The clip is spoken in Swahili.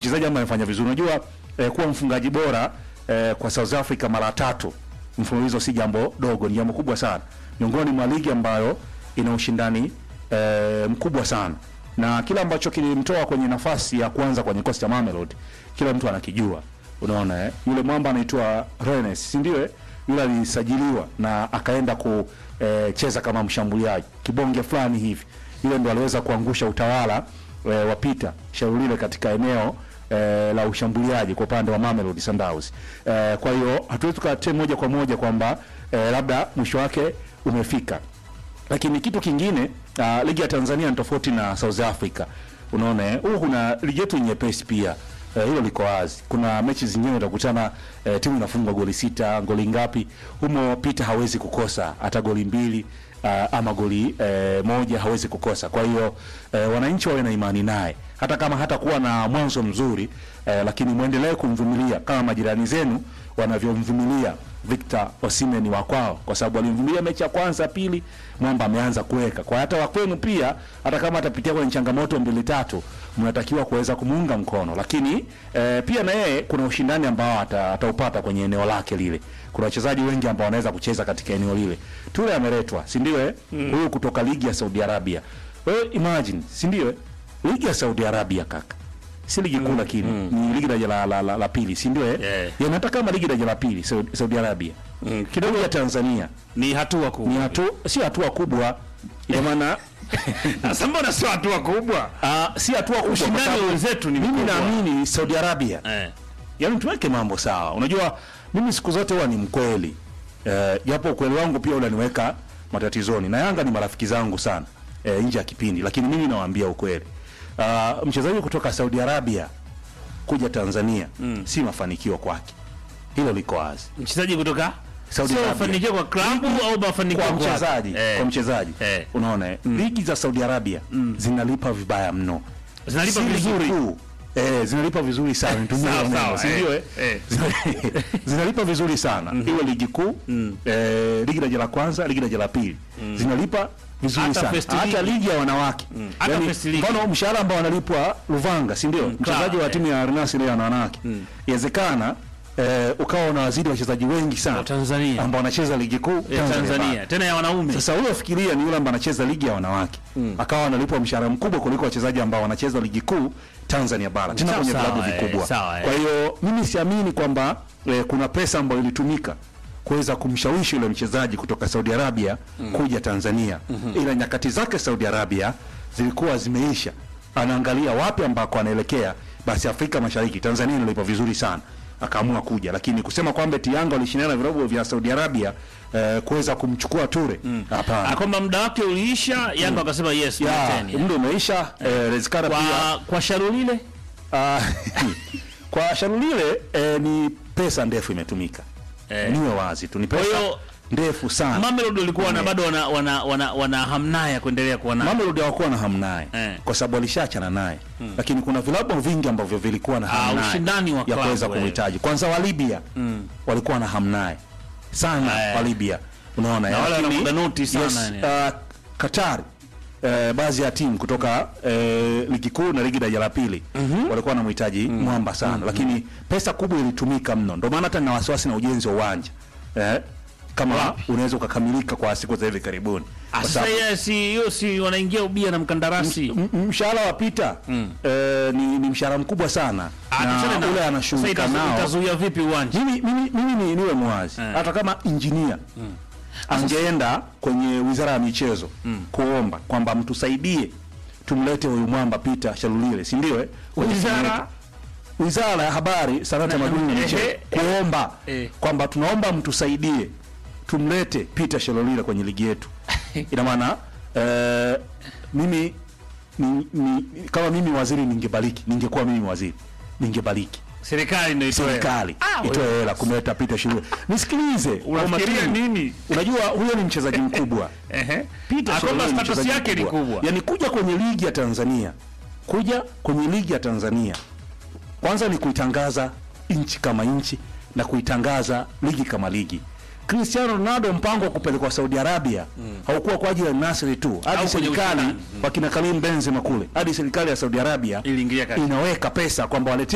mchezaji ambaye amefanya vizuri. Unajua eh, kuwa mfungaji bora eh, kwa South Africa mara tatu mfululizo si jambo dogo, ni jambo kubwa sana, miongoni mwa ligi ambayo ina ushindani eh, mkubwa sana, na kila ambacho kilimtoa kwenye nafasi ya kwanza kwenye kikosi cha Mamelodi kila mtu anakijua. Unaona eh? Yule mwamba anaitwa Rennes, si ndio? eh? Yule alisajiliwa na akaenda kucheza kama mshambuliaji kibonge fulani hivi, yule ndo aliweza kuangusha utawala e, wa Peter Sharulile katika eneo e, la ushambuliaji kwa upande wa Mamelodi Sundowns. E, kwa hiyo hatuwezi tukatea moja kwa moja kwamba e, labda mwisho wake umefika lakini kitu kingine uh, ligi ya Tanzania ni tofauti na South Africa. Unaona eh, huku kuna ligi yetu nyepesi pia eh, hilo liko wazi. Kuna mechi zingine utakutana eh, timu inafungwa goli sita, goli ngapi, humo Peter hawezi kukosa hata goli mbili uh, ama goli eh, moja hawezi kukosa. Kwa hiyo eh, wananchi wawe na imani naye hata kama hatakuwa na mwanzo mzuri eh, lakini mwendelee kumvumilia kama majirani zenu wanavyomvumilia Victor Osimhen wa kwao, kwa sababu alimvumilia mechi ya kwanza, pili mwamba ameanza kuweka kwa hata wa kwenu pia, hata kama atapitia kwenye changamoto mbili tatu, mnatakiwa kuweza kumuunga mkono, lakini eh, pia na yeye kuna ushindani ambao ata- ataupata kwenye eneo lake lile. Kuna wachezaji wengi ambao wanaweza kucheza katika eneo lile. Tule ameletwa, si ndio? eh? Huyu kutoka ligi ya Saudi Arabia. Wewe imagine, si ndio? eh? Ligi ya Saudi Arabia kaka si ligi kuu lakini ni ligi daraja la, la, la, la pili si ndio eh? Yeah. yanataka kama ligi daraja la pili Saudi, Saudi Arabia Mm, kidogo ya Tanzania ni hatua kubwa. ni hatu, si hatua kubwa ina maana Sasa mbona sio hatua kubwa? ah, si hatua kubwa kwa Ushindani sababu wenzetu ni mimi mkubwa. naamini Saudi Arabia Eh. yaani tuweke mambo sawa. Unajua mimi siku zote huwa ni mkweli eh, japo ukweli wangu pia unaniweka matatizoni, na Yanga ni marafiki zangu sana eh, nje ya kipindi, lakini mimi nawaambia ukweli. Uh, mchezaji kutoka Saudi Arabia kuja Tanzania si mafanikio kwake, hilo liko wazi. Mchezaji kutoka Saudi sio Arabia. mafanikio kwa klabu au mafanikio Kwa kwake? mchezaji Eh. kwa mchezaji Eh. unaona eh, ligi za Saudi Arabia zinalipa vibaya mno Zinalipa Si ligi vizuri. kuu. Eh, zinalipa vizuri sana nitumie Sawa, hilo neno, sawa, si eh, ndio eh? eh. Zina- zinalipa vizuri sana iwe ligi kuu eh, ligi daraja la kwanza ligi daraja la pili zinalipa vizuri Hata sana first hata league. ligi ya wanawake Hata Yaani, first league. mfano mshahara ambao wanalipwa Luvanga si ndio mchezaji claro, wa timu ya Al Nassr ya wanawake inawezekana eh, ukawa unawazidi wachezaji wengi sana Wa Tanzania. ambao wanacheza ligi kuu Ya Tanzania bara. Tanzania tena ya wanaume. Sasa huyo fikiria ni yule ambaye anacheza ligi ya wanawake akawa analipwa mshahara mkubwa kuliko wachezaji ambao wanacheza ligi kuu Tanzania bara tena Sawa, kwenye sawa, vilabu eh, vikubwa. sawa, eh. Kwa hiyo mimi siamini kwamba eh, kuna pesa ambayo ilitumika kuweza kumshawishi yule mchezaji kutoka Saudi Arabia kuja Tanzania, ila nyakati zake Saudi Arabia zilikuwa zimeisha. Anaangalia wapi ambako anaelekea, basi Afrika Mashariki, Tanzania inalipa vizuri sana akaamua kuja, lakini kusema kwamba eti Yanga walishindana na vilabu vya Saudi Arabia eh, kuweza kumchukua Ture, hapana. Ah, kwamba muda wake uliisha, Yanga wakasema yes, Ya, mleteni. muda umeisha. Eh, Rezikara pia Kwa kwa Sharulile ah, kwa Sharulile eh, ni pesa ndefu imetumika Eh. niwe wazi tu, ni pesa Kwa hiyo, ndefu sana. Mamelodi walikuwa na bado wana wana wana, wana hamna ya kuendelea kuwa naye. Mamelodi hawakuwa na hamu naye Eh. kwa sababu walishaachana naye, lakini kuna vilabu vingi ambavyo vilikuwa na hamu Ah, naye ushindani wa ya klabu, kuweza eh. kumhitaji. Kwanza wa Libya walikuwa na hamu naye sana, Eh. wa Libya unaona, Na eh, wale lakini- wana muda noti sana, yes, yani. uh, Qatar eh, baadhi ya timu kutoka eh, ligi kuu na ligi daraja la pili walikuwa wanamhitaji mwamba sana, lakini pesa kubwa ilitumika mno, ndio maana hata nina wasiwasi na ujenzi wa uwanja eh, kama Wapi? unaweza ukakamilika kwa siku za hivi karibuni, Ah, kwa Sasa sababu yeye si hiyo si wanaingia ubia na mkandarasi. M- m- mshahara wa Peter eh, ni, ni mshahara mkubwa sana Ah, tuseme na na- ule sasa anashughulika itazu- nao. Itazuia vipi uwanja? Mimi, mimi, mimi ni, niwe mwazi Eh. hata kama injinia angeenda kwenye wizara ya michezo kuomba kwamba mtusaidie tumlete huyu mwamba Peter Shalulile, si ndio? eh? Kwenye timu Wizara? yetu. wizara ya habari, sanaa, tamaduni na ehe, michezo eh, kuomba eh. kwamba tunaomba mtusaidie tumlete Peter Shalulile kwenye ligi yetu. Ina maana eh, mimi ni, ni, kama mimi waziri ningebariki, ningekuwa mimi waziri ningebariki Serikali ndio itoe. serikali Ah, itoe hela kumleta Peter Shalulile. Nisikilize, kwa Unafikiria makini. nini? Unajua huyo ni mchezaji mkubwa Ehe. Peter Ah, kwamba Shalulile ni status mchezaji yake ni mkubwa. kubwa. Yaani kuja kwenye ligi ya Tanzania, kuja kwenye ligi ya Tanzania kwanza ni kuitangaza nchi kama nchi na kuitangaza ligi kama ligi. Cristiano Ronaldo mpango wa kupelekwa Saudi Arabia haukuwa kwa ajili ya Nasri tu, hadi Au kwenye serikali ushindani. wakina Karim Benzema kule, hadi serikali ya Saudi Arabia Iliingilia kati. inaweka pesa kwamba walete